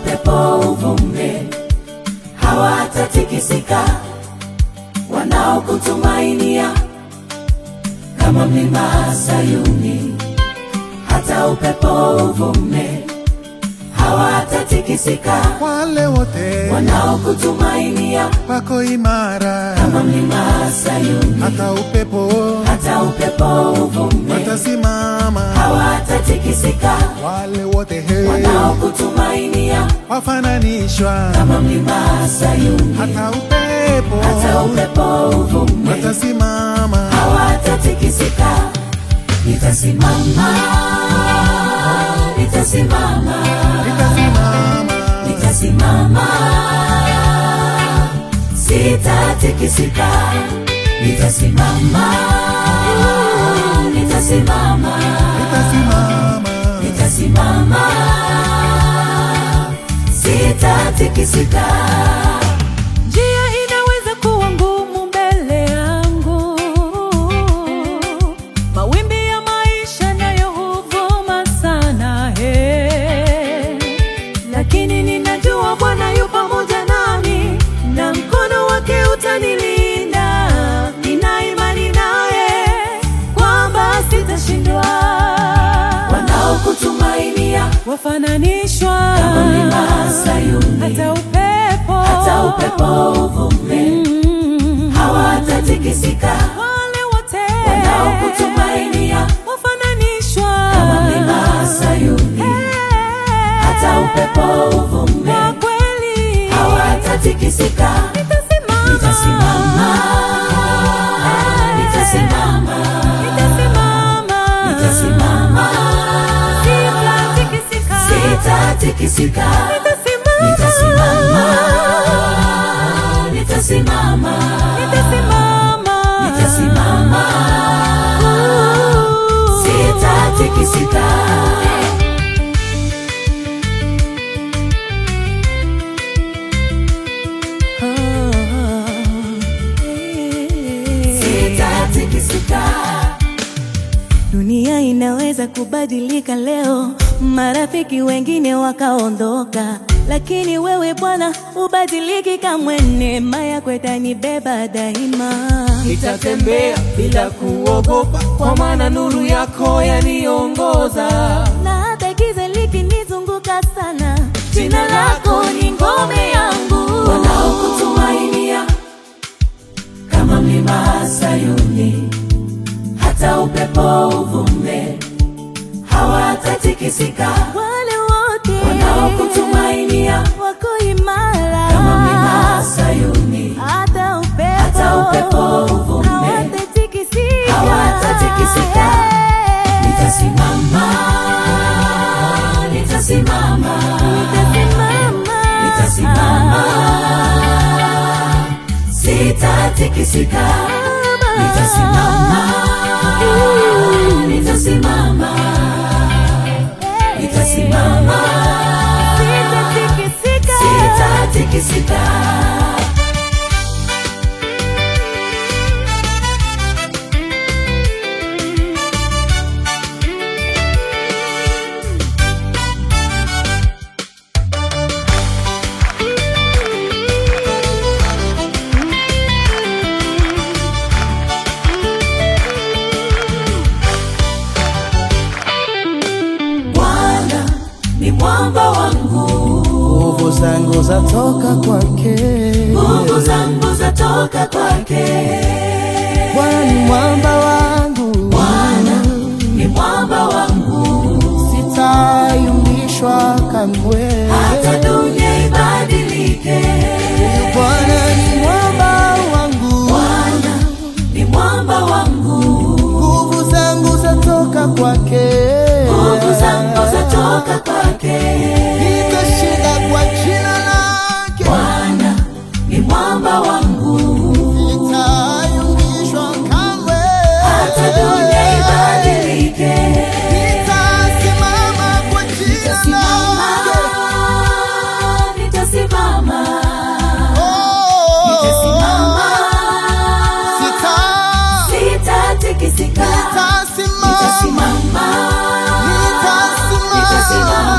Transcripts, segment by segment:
upepo uvume, hawatatikisika wanaokutumainia kama mlima Sayuni. Hata upepo uvume, hawatatikisika wale wote wanaokutumainia wako imara, kama mlima Sayuni. hata upepo Hata upepo uvume, watasimama, hawatatikisika wale wote he wanaokutumainia wafananishwa, kama mlima Sayuni. hata upepo Hata upepo uvume, watasimama, hawatatikisika. Nitasimama, nitasimama, nitasimama, nitasimama, sitatikisika. Nitasimama, nitasimama, nitasimama, nitasimama, sitatikisika. Njia inaweza kuwa ngumu mbele yangu, mawimbi ya maisha nayo huvuma sana he, lakini ninajua Bwana yu pamoja nami na mkono wake utanilinda. Nina imani naye kwamba sitashindwa. Wanaokutumainia Wafananishwa kama mlima Sayuni, hata upepo, hata upepo uvume, Mm. hawatatikisika. wale wote Wanaokutumainia wafananishwa kama mlima Sayuni, hata upepo uvume, kwa kweli hawatatikisika. nitasimama Nitasimama, nitasimama, nitasimama nitasimama, sitatikisika sitatikisika. nitasimama Nitasimama, nitasimama, nitasimama nitasimama, sitatikisika. Sitatikisika. Dunia inaweza kubadilika leo, marafiki wengine wakaondoka, lakini wewe Bwana hubadiliki kamwe. Neema yako itanibeba daima. Nitatembea bila kuogopa, kwa maana nuru yako yaniongoza. na hata giza likinizunguka sana, jina lako ni ngome yangu. Wanaokutumainia kama mlima Sayuni, hata upepo uvume, hawatatikisika. Wale wote Wanaokutumainia wako imara kama mlima Sayuni, hata upepo, Hata upepo uvume, hawatatikisika. hawatatikisika. Nitasimama, nitasimama, Nitasimama. nitasimama, sitatikisika. Nitasimama, nitasimama, nitasimama, Sitatikisika. sitatikisika. Bwana ni mwamba wangu, nguvu zangu zatoka kwake, nguvu zangu zatoka kwake. Bwana ni mwamba wangu, Bwana ni mwamba wangu, sitayumbishwa kamwe. hata dunia ibadilike. Bwana ni mwamba wangu, Bwana ni mwamba wangu, nguvu zangu zatoka kwake, nguvu zangu zatoka kwake. nitashinda kwa jina lake, Bwana ni mwamba wangu, sitayumbishwa kamwe. hata dunia ibadilike. Nitasimama kwa jina Nitasimama, lake. nitasimama, Oh, nitasimama, sita- sitatikisika. nitasimama, Nitasimama, nitasimama. nitasimama,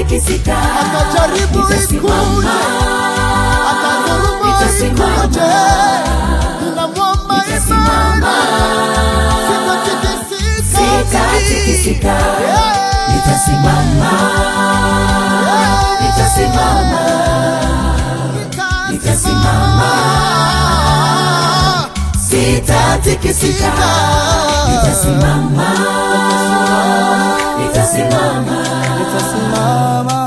sitatikisika. akajaribu Nitasimama, ikuje akadhuluma nitasimama, ikuje ninamwomba nitasimama, imani sitatikisika sitatikisika. Yeah. Nitasimama, nitasimama, nitasimama, sitatikisika. Nitasimama, nitasimama, Nitasimama